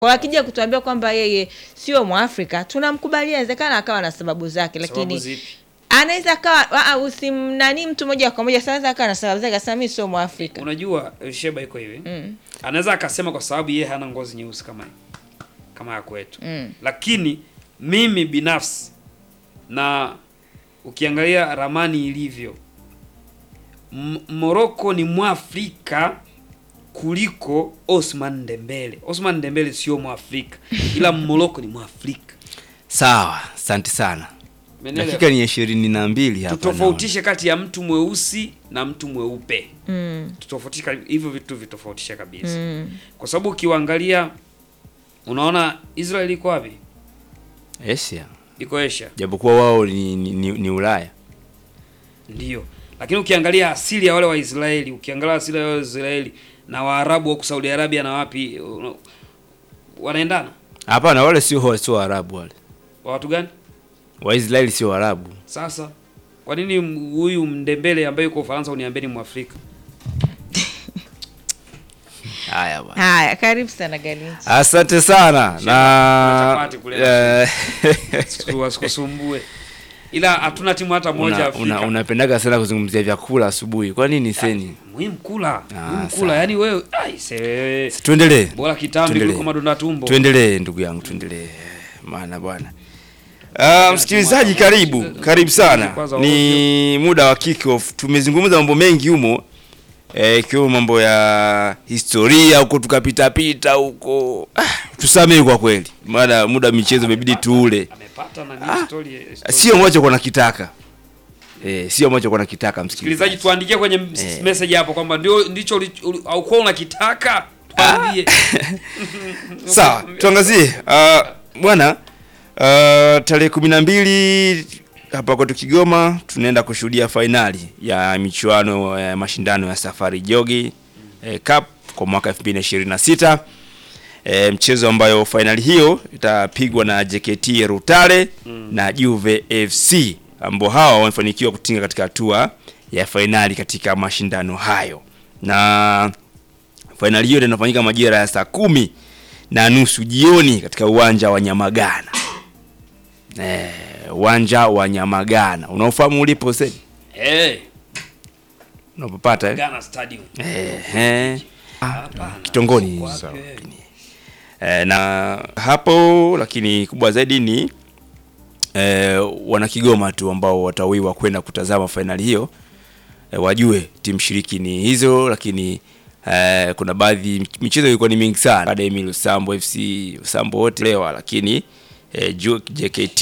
Kwa akija kutuambia kwamba yeye sio Mwafrika, tunamkubalia, inawezekana akawa na sababu zake, Sababu lakini zipi? anaweza akawa ah, ah, usimnani mtu moja kwa moja, sasa anaweza akawa na sababu zake, akasema mimi sio Mwafrika. Unajua eh, Sheba iko hivi Mm. anaweza akasema kwa sababu yeye hana ngozi nyeusi kama kama ya kwetu Mm. lakini mimi binafsi na ukiangalia ramani ilivyo M- Morocco ni mwafrika kuliko Osman Dembele. Osman Dembele sio mwafrika ila Morocco ni mwafrika. Sawa, asante sana. Umeelewa? Dakika ni ishirini na mbili hapa. Tutofautishe kati ya mtu mweusi na mtu mweupe. Mm. Tutofautishe ka- hivyo vitu vitofautishe kabisa. Mm. Kwa sababu ukiwaangalia unaona Israel iko wapi? naona. Asia. Iko Asia. Japokuwa wao ni, ni, ni, ni Ulaya. Ndio. Lakini ukiangalia asili ya wale Waisraeli, ukiangalia asili ya wale Waisraeli na Waarabu wa Saudi Arabia na wapi una- wanaendana? Hapana, wale sio sio Waarabu wale. Wa watu gani? Waisraeli sio Waarabu. Sasa kwa nini m- huyu Mdembele ambaye yuko Ufaransa uniambie ni Mwafrika? Haya bwana. Haya, karibu sana Galinchi. Asante sana Shema, na chapati kule. eh, Siku- Wasikusumbue. Ila hatuna timu hata moja una, Afrika. una, unapendaga sana kuzungumzia vyakula asubuhi. Kwa nini seni? Muhimu kula. Ah, Muhimu sawa. kula. Yaani wewe ai se Tuendelee. bora kitambi Tuendelee. kuliko madonda tumbo. Tuendelee ndugu yangu, tuendelee. Maana bwana. Uh, msikilizaji karibu, karibu sana. Kwanza Ni muda wa kick off. Tumezungumza mambo mengi humo. Eh, ikiwemo mambo ya historia huko tukapita pita huko. Ah, tusamehe kwa kweli. Maana muda wa michezo imebidi tuule. Amepata na Ah, nini story. story. Sio ambacho kwa nakitaka. Eh, sio ambacho kwa nakitaka msikilizaji. Msikilizaji tuandikie kwenye Eh. message hapo kwamba ndio ndicho uli- uli- haukuwa unakitaka. Tuambie. Sawa, tuangazie uh, bwana uh, tarehe kumi na mbili hapa kwetu Kigoma tunaenda kushuhudia fainali ya michuano ya mashindano ya Safari Jogi eh, Cup kwa mwaka 2026 eh, mchezo ambayo fainali hiyo itapigwa na JKT Rutare na Juve FC ambao hawa wamefanikiwa kutinga katika hatua ya fainali katika mashindano hayo na fainali hiyo inafanyika majira ya saa kumi na nusu jioni katika uwanja wa Nyamagana. Eh, uwanja wa Nyamagana unaofahamu ulipo sasa? Eh, Unapopata eh? Ghana Stadium. Eh, eh. Hapana. Kitongoni. Uko wapi Sawa. wewe? Eh, na hapo lakini kubwa zaidi ni eh, wana Kigoma tu ambao watawiwa kwenda kutazama fainali hiyo eh, wajue timu shiriki ni hizo, lakini eh, kuna baadhi michezo ilikuwa ni mingi sana. Academy Lusambo FC Lusambo wote lewa, lakini eh, JKT